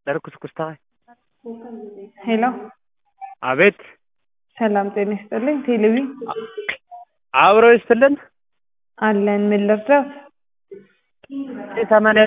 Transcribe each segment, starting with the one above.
ለርኩስኩስታ ሄሎ አቤት ሰላም ጤና ይስጥልኝ። ቴሌቪ አብሮ ይስጥልን። አለን ምን ልርዳት? ዘጠኝ ሰማንያ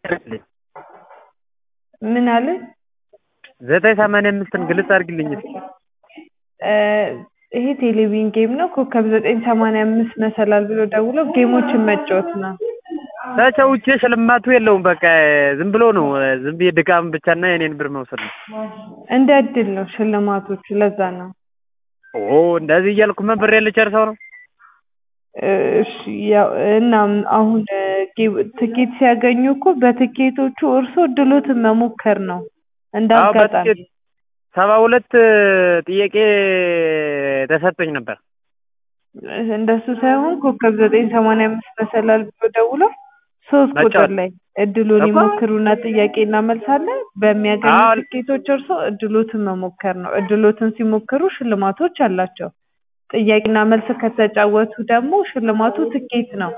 ምን አለ? ዘጠኝ ሰማንያ አምስትን ግልጽ አድርግልኝ እስኪ። እ ይሄ ቴሌቪዥን ጌም ነው። ኮከብ ዘጠኝ ሰማንያ አምስት መሰላል ብሎ ደውሎ ጌሞችን መጫወት ነው። ተቸውቼ ሽልማቱ የለውም። በቃ ዝም ብሎ ነው። ዝም ብዬ ድካም ብቻና የኔን ብር መውሰድ ነው። እንደ እድል ነው ሽልማቶቹ። ለዛ ነው። ኦ እንደዚህ እያልኩ ምን ብሬ ልጨርሰው ነው? እሺ ያው እና አሁን ጌ- ትኬት ሲያገኙ እኮ በትኬቶቹ እርሶ እድሎትን መሞከር ነው እንደ አዎ አጋጣሚ። በትኬት ሰባ ሁለት ጥያቄ ተሰጥቶኝ ነበር። እንደሱ ሳይሆን ኮከብ ዘጠኝ ሰማንያ አምስት መሰላል ብሎ ደውሎ ሶስት ቁጥር መጫወት ላይ እድሉን እኮ ይሞክሩና ጥያቄ እናመልሳለን። በሚያገኙ አዎ ትኬቶች እርሶ እድሎትን መሞከር ነው። እድሎትን ሲሞክሩ ሽልማቶች አላቸው። ጥያቄና መልስ ከተጫወቱ ደግሞ ሽልማቱ ትኬት ነው።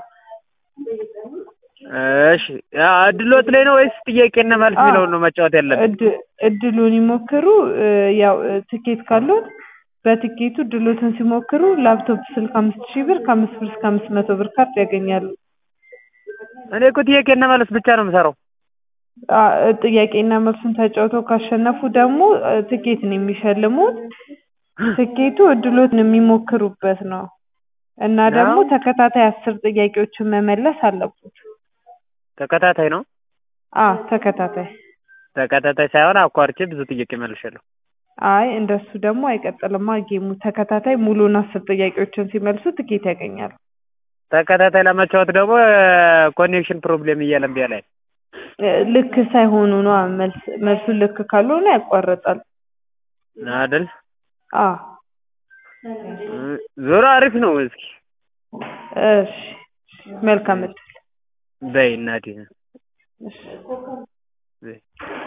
እሺ ያ እድሎት ላይ ነው ወይስ ጥያቄና መልስ አዎ የሚለውን ነው መጫወት ያለብን? እድ- እድሉን ይሞክሩ። እ፣ ያው እ፣ ትኬት ካሉት በትኬቱ እድሎትን ሲሞክሩ ላፕቶፕ፣ ስልክ አምስት ሺህ ብር ከአምስት ብር እስከ አምስት መቶ ብር ካርድ ያገኛሉ። እኔ እኮ ጥያቄና መልስ ብቻ ነው የምሰራው። አ፣ ጥያቄና መልሱን ተጫውተው ካሸነፉ ደግሞ እ፣ ትኬት ነው የሚሸልሙት። ትኬቱ እድሎትን የሚሞክሩበት ነው እና ደግሞ ነው ተከታታይ አስር ጥያቄዎችን መመለስ አለበት። ተከታታይ ነው። አ ተከታታይ ተከታታይ ሳይሆን አቋርጬ ብዙ ጥያቄ መልሻለሁ። አይ እንደሱ ደግሞ አይቀጥልማ ጌሙ። ተከታታይ ሙሉን አስር ጥያቄዎችን ሲመልሱ ትኬት ያገኛሉ። ተከታታይ ለመጫወት ደግሞ ኮኔክሽን ፕሮብሌም እያለ እምቢ አለኝ። እ፣ ልክ ሳይሆኑ ነው መልስ መልሱን ልክ ካልሆነ ያቋርጣል። አይደል? አ እ፣ ዞሮ አሪፍ ነው። እስኪ እሺ መልካም እድል። በይ እናቴ እሺ በይ